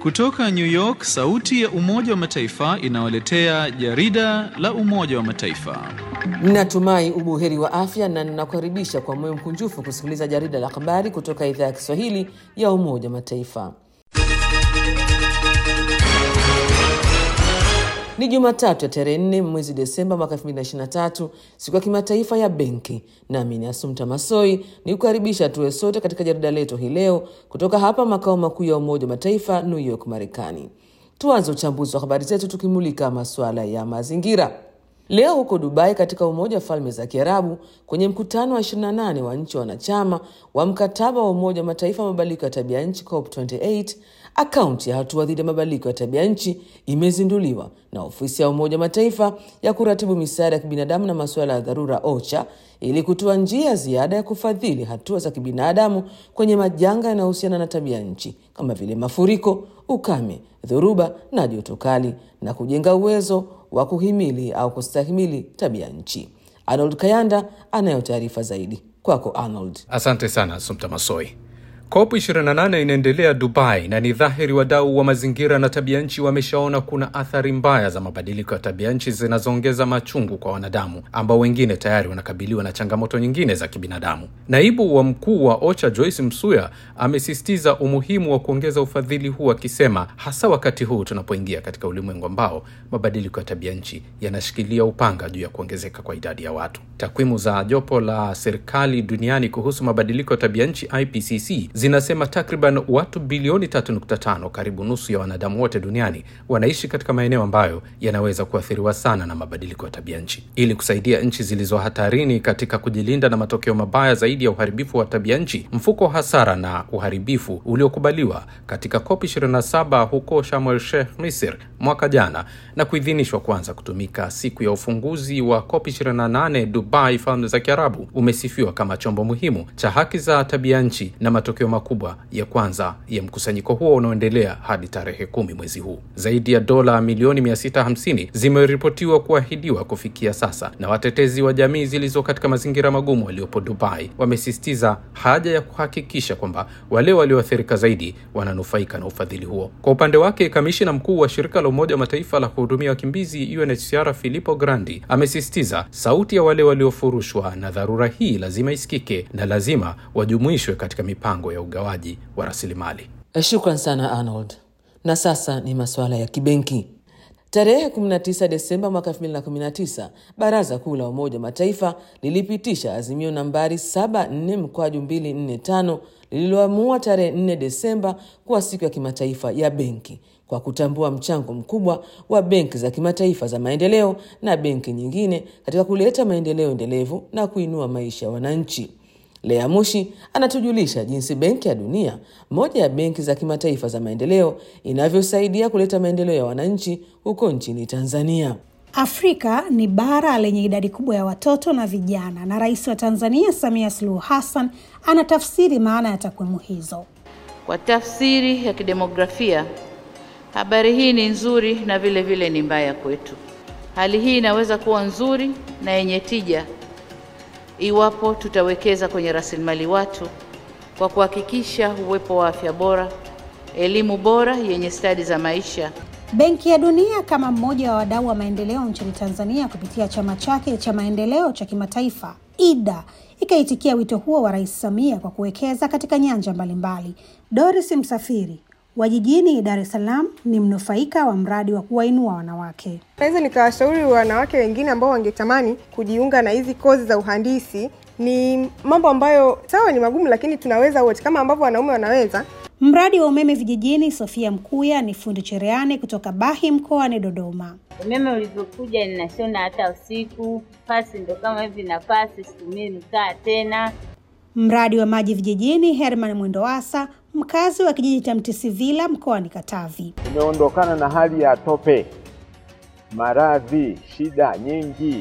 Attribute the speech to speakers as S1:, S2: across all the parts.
S1: Kutoka New York, sauti ya Umoja wa Mataifa inawaletea jarida la Umoja wa Mataifa.
S2: Natumai ubuheri wa afya na ninakukaribisha kwa moyo mkunjufu kusikiliza jarida la habari kutoka idhaa ya Kiswahili ya Umoja wa Mataifa. Ni Jumatatu ya tarehe nne mwezi Desemba mwaka 2023, siku ya kimataifa ya benki. Nami ni Asumta Masoi ni kukaribisha tuwe sote katika jarida letu hii leo kutoka hapa makao makuu ya Umoja wa Mataifa, New York, Marekani. Tuanze uchambuzi wa habari zetu tukimulika masuala ya mazingira. Leo huko Dubai katika Umoja wa Falme za Kiarabu kwenye mkutano wa 28 wa nchi wanachama wa mkataba wa Umoja wa Mataifa wa mabadiliko ya tabia nchi COP28, akaunti ya hatua dhidi ya mabadiliko ya tabia nchi imezinduliwa na ofisi ya Umoja wa Mataifa ya kuratibu misaada ya kibinadamu na masuala ya dharura OCHA ili kutoa njia ziada ya kufadhili hatua za kibinadamu kwenye majanga yanayohusiana na tabia nchi kama vile mafuriko, ukame, dhoruba na joto kali na kujenga uwezo wa kuhimili au kustahimili tabia nchi. Arnold Kayanda anayo taarifa zaidi. Kwako Arnold.
S3: Asante sana Sumta Masoi. COP 28 inaendelea Dubai na ni dhahiri wadau wa mazingira na tabia nchi wameshaona kuna athari mbaya za mabadiliko ya tabia nchi zinazoongeza machungu kwa wanadamu ambao wengine tayari wanakabiliwa na changamoto nyingine za kibinadamu. Naibu wa mkuu wa OCHA Joyce Msuya amesisitiza umuhimu wa kuongeza ufadhili huu akisema, hasa wakati huu tunapoingia katika ulimwengu ambao mabadiliko ya tabia nchi yanashikilia upanga juu ya kuongezeka kwa idadi ya watu. Takwimu za jopo la serikali duniani kuhusu mabadiliko ya tabia nchi IPCC zinasema takriban watu bilioni 3.5, karibu nusu ya wanadamu wote duniani wanaishi katika maeneo ambayo yanaweza kuathiriwa sana na mabadiliko ya tabia nchi. Ili kusaidia nchi zilizo hatarini katika kujilinda na matokeo mabaya zaidi ya uharibifu wa tabia nchi, mfuko wa hasara na uharibifu uliokubaliwa katika COP 27 huko Sharm el Sheikh, Misri mwaka jana na kuidhinishwa kuanza kutumika siku ya ufunguzi wa COP 28 Dubai, Falme za Kiarabu, umesifiwa kama chombo muhimu cha haki za tabia nchi na matokeo makubwa ya kwanza ya mkusanyiko huo unaoendelea hadi tarehe kumi mwezi huu. Zaidi ya dola milioni 650 zimeripotiwa kuahidiwa kufikia sasa, na watetezi wa jamii zilizo katika mazingira magumu waliopo Dubai wamesisitiza haja ya kuhakikisha kwamba wale walioathirika zaidi wananufaika na ufadhili huo. Kwa upande wake, kamishina mkuu wa shirika la Umoja wa Mataifa la kuhudumia wakimbizi UNHCR Filippo Grandi amesisitiza sauti ya wale waliofurushwa na dharura hii lazima isikike na lazima wajumuishwe katika mipango ya ugawaji wa rasilimali.
S2: Shukran sana Arnold. Na sasa ni masuala ya kibenki. Tarehe 19 Desemba mwaka 2019 Baraza Kuu la Umoja wa Mataifa lilipitisha azimio nambari 74 mkwaju 245 lililoamua tarehe 4 Desemba kuwa siku ya kimataifa ya benki kwa kutambua mchango mkubwa wa benki za kimataifa za maendeleo na benki nyingine katika kuleta maendeleo endelevu na kuinua maisha ya wananchi. Lea Mushi anatujulisha jinsi Benki ya Dunia, moja ya benki za kimataifa za maendeleo, inavyosaidia kuleta maendeleo ya wananchi huko nchini Tanzania.
S4: Afrika ni bara lenye idadi kubwa ya watoto na vijana, na Rais wa Tanzania Samia Suluhu Hassan anatafsiri maana ya takwimu hizo.
S5: Kwa tafsiri ya kidemografia, habari hii ni nzuri na vile vile ni mbaya kwetu. Hali hii inaweza kuwa nzuri na yenye tija iwapo tutawekeza kwenye rasilimali watu kwa kuhakikisha uwepo wa afya bora, elimu bora yenye stadi za maisha.
S4: Benki ya Dunia kama mmoja wa wadau wa maendeleo nchini Tanzania kupitia chama chake cha maendeleo cha kimataifa IDA ikaitikia wito huo wa Rais Samia kwa kuwekeza katika nyanja mbalimbali. Doris Msafiri wa jijini Dar es Salaam ni mnufaika wa mradi wa kuwainua wanawake.
S6: Naweza nikawashauri wanawake wengine ambao wangetamani kujiunga na hizi kozi za uhandisi. Ni mambo ambayo sawa, ni magumu, lakini tunaweza wote, kama ambavyo wanaume wanaweza.
S4: Mradi wa umeme vijijini, Sofia Mkuya ni fundi cherehani kutoka Bahi mkoani Dodoma.
S7: Umeme ulivyokuja ninashona hata usiku, pasi ndo kama hivi na pasi, situmii mkaa tena.
S4: Mradi wa maji vijijini, Herman Mwendowasa mkazi wa kijiji cha Mtisivila mkoani Katavi.
S8: Tumeondokana na hali ya tope, maradhi, shida nyingi.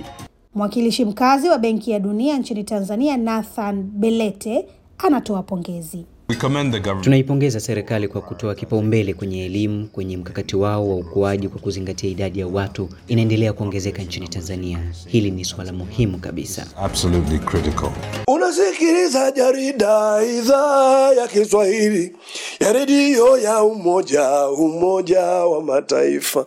S4: Mwakilishi mkazi wa Benki ya Dunia nchini Tanzania, Nathan Belete, anatoa pongezi.
S9: Tunaipongeza serikali kwa kutoa kipaumbele kwenye elimu kwenye mkakati wao wa ukuaji kwa kuzingatia idadi ya watu inaendelea kuongezeka nchini Tanzania. Hili ni suala muhimu kabisa.
S10: Absolutely critical.
S11: Unasikiliza jarida idhaa ya Kiswahili ya redio ya Umoja Umoja wa Mataifa.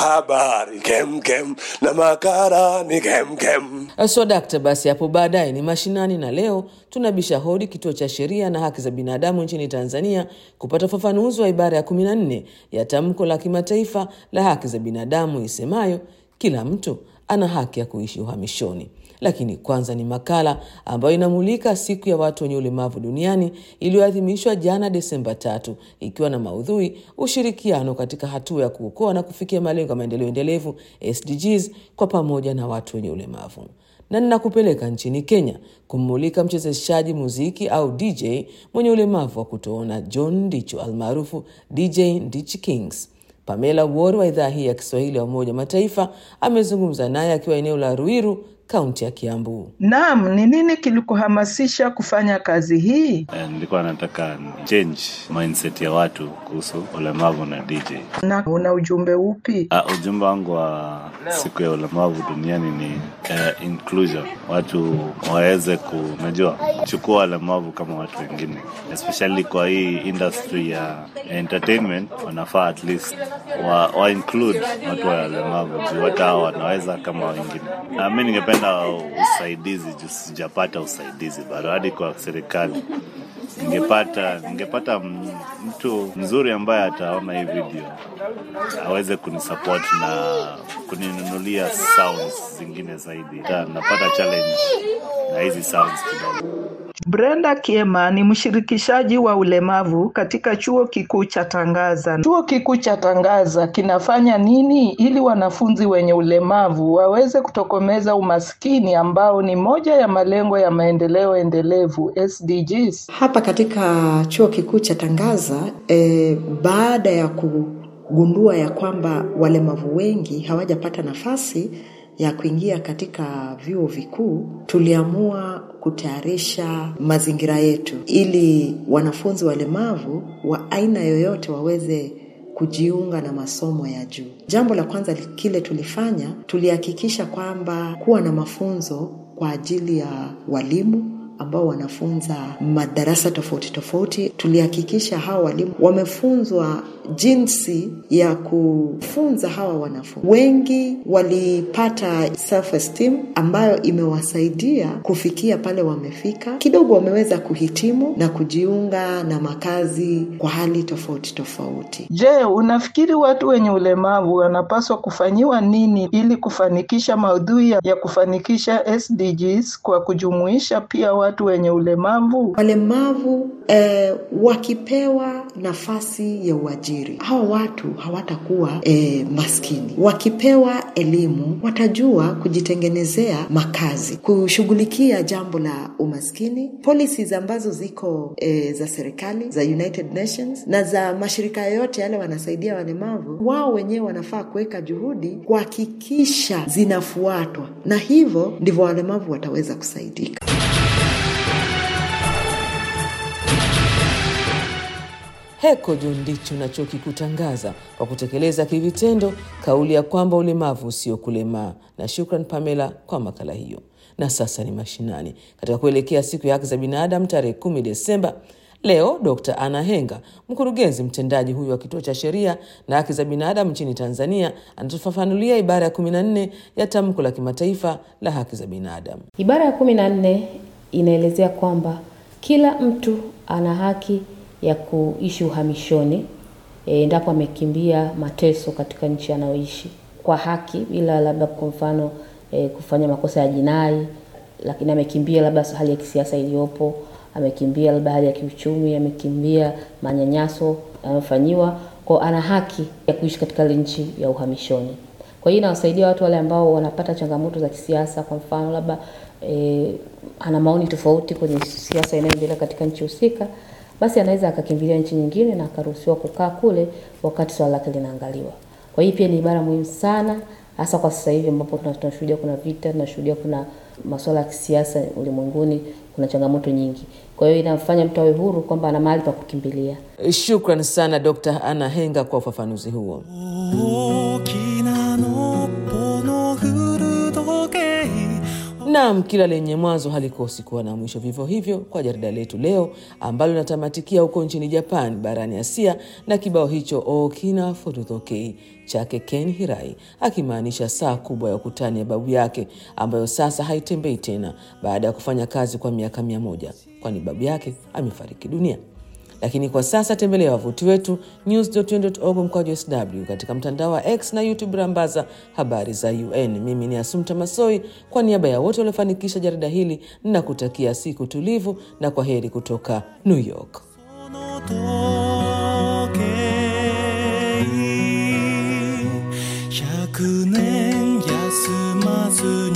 S11: Habari kemkem na makala ni kemkem.
S2: So dakta, basi hapo baadaye ni mashinani, na leo tunabisha hodi kituo cha sheria na haki za binadamu nchini Tanzania kupata ufafanuzi wa ibara ya 14 ya tamko la kimataifa la haki za binadamu isemayo kila mtu ana haki ya kuishi uhamishoni. Lakini kwanza ni makala ambayo inamulika siku ya watu wenye ulemavu duniani iliyoadhimishwa jana Desemba tatu, ikiwa na maudhui ushirikiano katika hatua ya kuokoa na kufikia malengo ya maendeleo endelevu SDGs kwa pamoja na watu wenye ulemavu na ninakupeleka nchini Kenya kummulika mchezeshaji muziki au DJ mwenye ulemavu wa kutoona John Ndicho almaarufu DJ Ndichi Kings. Pamela Wori wa idhaa hii ya Kiswahili ya Umoja wa Mataifa amezungumza naye akiwa eneo la Ruiru, kaunti ya Kiambu.
S12: Naam, ni nini kilikuhamasisha kufanya kazi hii?
S13: Eh, nilikuwa nataka change mindset ya watu kuhusu ulemavu na DJ.
S12: Na una ujumbe upi?
S13: Uh, ujumbe wangu wa siku ya ulemavu duniani ni uh, inclusion. Watu waweze ku, unajua, chukua walemavu kama watu wengine, especially kwa hii industry ya entertainment, wanafaa at least wa, wa include watu wa walemavu juu hata hao wanaweza kama wengine. Uh, mi ningependa usaidizi juu sijapata usaidizi bado hadi kwa serikali ningepata ningepata mtu mzuri ambaye ataona hii video aweze kunisupport na kuninunulia sounds zingine zaidi. Ta, napata challenge na hizi sounds kidogo.
S12: Brenda Kiema ni mshirikishaji wa ulemavu katika chuo kikuu cha Tangaza. Chuo kikuu cha Tangaza kinafanya nini ili wanafunzi wenye ulemavu waweze kutokomeza umaskini ambao ni moja ya malengo ya maendeleo endelevu SDGs?
S14: Hapa katika chuo kikuu cha Tangaza eh, baada ya kugundua ya kwamba walemavu wengi hawajapata nafasi ya kuingia katika vyuo vikuu, tuliamua kutayarisha mazingira yetu ili wanafunzi walemavu wa aina yoyote waweze kujiunga na masomo ya juu. Jambo la kwanza kile tulifanya, tulihakikisha kwamba kuwa na mafunzo kwa ajili ya walimu ambao wanafunza madarasa tofauti tofauti. Tulihakikisha hawa walimu wamefunzwa jinsi ya kufunza hawa wanafunzi. Wengi walipata self esteem ambayo imewasaidia kufikia pale wamefika. Kidogo wameweza kuhitimu na kujiunga na makazi kwa hali tofauti tofauti.
S12: Je, unafikiri watu wenye ulemavu wanapaswa kufanyiwa nini ili kufanikisha maudhui ya kufanikisha SDGs kwa kujumuisha pia watu wenye ulemavu?
S14: Walemavu eh, wakipewa nafasi ya uajiri, hawa watu hawatakuwa eh, maskini. Wakipewa elimu, watajua kujitengenezea makazi, kushughulikia jambo la umaskini. Policies ambazo ziko eh, za serikali za United Nations na za mashirika yoyote yale wanasaidia walemavu, wao wenyewe wanafaa kuweka juhudi kuhakikisha zinafuatwa, na hivyo ndivyo walemavu wataweza kusaidika.
S2: Heko John Ndicho na chuo kikuu Tangaza kwa kutekeleza kivitendo kauli ya kwamba ulemavu usio kulemaa. Na shukran Pamela kwa makala hiyo. Na sasa ni mashinani katika kuelekea siku ya haki za binadamu tarehe kumi Desemba. Leo Dr. Anna Henga, mkurugenzi mtendaji huyu wa kituo cha sheria na haki za binadamu nchini Tanzania, anatufafanulia ibara ya 14 ya tamko la kimataifa la haki za binadamu.
S15: Ibara ya 14 inaelezea kwamba kila mtu ana haki ya kuishi uhamishoni endapo amekimbia mateso katika nchi anayoishi kwa haki, bila labda kwa mfano e, kufanya makosa ya jinai, lakini amekimbia labda hali ya kisiasa iliyopo, amekimbia labda hali ya kiuchumi, amekimbia manyanyaso anayofanyiwa, kwa ana haki ya kuishi katika ile nchi ya uhamishoni. Kwa hiyo inawasaidia watu wale ambao wanapata changamoto za kisiasa, kwa mfano labda e, ana maoni tofauti kwenye siasa inayoendelea katika nchi husika basi anaweza akakimbilia nchi nyingine na akaruhusiwa kukaa kule wakati swala lake linaangaliwa. Kwa hiyo pia ni ibara muhimu sana, hasa kwa sasa hivi ambapo tunashuhudia kuna vita, tunashuhudia kuna masuala ya kisiasa ulimwenguni kuna changamoto nyingi. Kwa hiyo inamfanya mtu awe huru kwamba ana mahali pa kukimbilia.
S2: Shukran sana Dr. Anna Henga kwa ufafanuzi huo. Naam, kila lenye mwanzo halikosi kuwa na mwisho. Vivyo hivyo kwa jarida letu leo ambalo linatamatikia huko nchini Japan barani Asia na kibao hicho Okina Furudhoke chake Ken Hirai, akimaanisha saa kubwa ya ukutani ya babu yake ambayo sasa haitembei tena baada ya kufanya kazi kwa miaka mia moja kwani babu yake amefariki dunia. Lakini kwa sasa tembelea wavuti wetu news.un.org mkwaju sw katika mtandao wa X na YouTube rambaza habari za UN. Mimi ni Asumta Masoi, kwa niaba ya wote waliofanikisha jarida hili ninakutakia siku tulivu na kwa heri kutoka New York.
S10: 100年休まず